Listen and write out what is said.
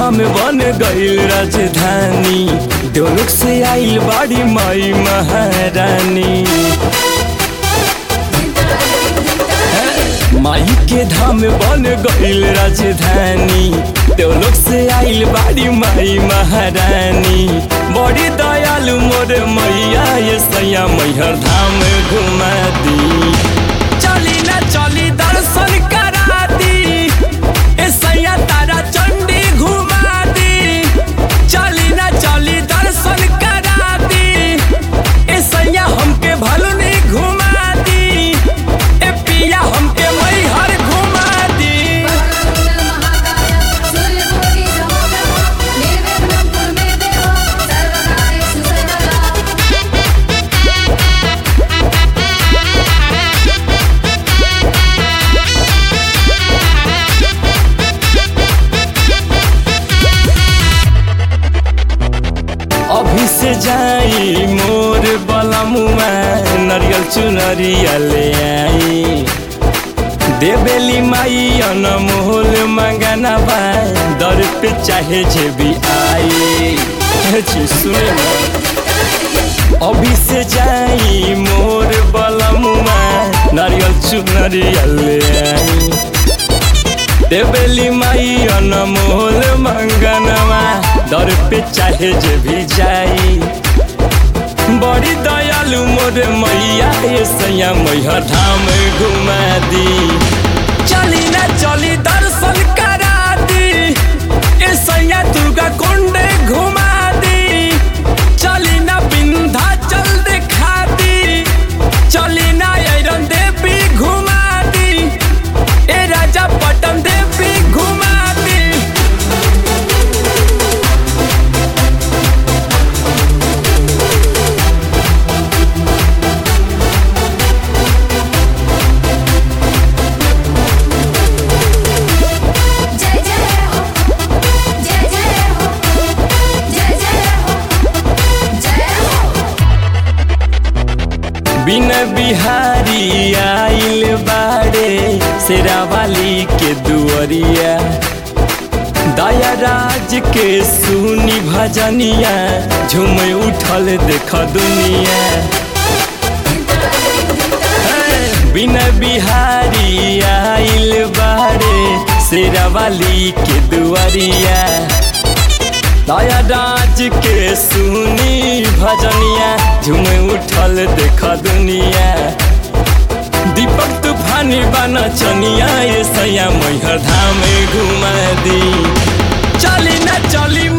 धाम बन गईल राजधानी दोनों से आइल बाड़ी माई महारानी माई के धाम बन गईल राजधानी दोनों से आइल बाड़ी माई महारानी बड़ी दयालु मोर मैया ये सैया मैहर धाम घुमा दी चली ना चली दर्शन करा दी ए सैया तारा चंडी घुमा दी चली ना चली दर्शन करा दी ए सैया हमके भलुनी घुमा दी ए पिया हमके मैहर घुमा दी महाकाय सूर्यकोटि समप्रभा निर्विघ्नं कुरु मे देव सर्वकार्येषु सर्वदा अभी से जाई मोर बलमुआ नरियल चुनरिया ले आई देवेली माई अनमोल मंगना बा दर पे चाहे जे भी आई हे जी सुने ना अभी से जाई मोर बलमुआ नारियल चुनरिया ले आई देवेली माई अनमोल मंगनवा दर पे चाहे जे भी जाई बड़ी दयालु मोर मैया ये सैया मैया धाम घुमा दी चली ना चली दर्शन करा दी ए सैया दुर्गा कुंड घुमा दी चली ना बिंधा चल दिखा दी चली ना ऐरन देवी घुमा दी ए राजा पटन देवी घुमा दी जय जय हो जय जय हो जय जय हो जय हो बिन बिहारी आइल बाड़े शेरावाली के दुअरिया दया राज के सुनी भजनिया झूम उठल देख दुनिया बिन बिहारी आइल बाड़े शेरावाली के दुआरिया दया राज के सुनी भजनिया झूम उठल देख दुनिया दीपक तूफानी बना चनिया ये सैया मैहर धाम घुमा दी चली ना चली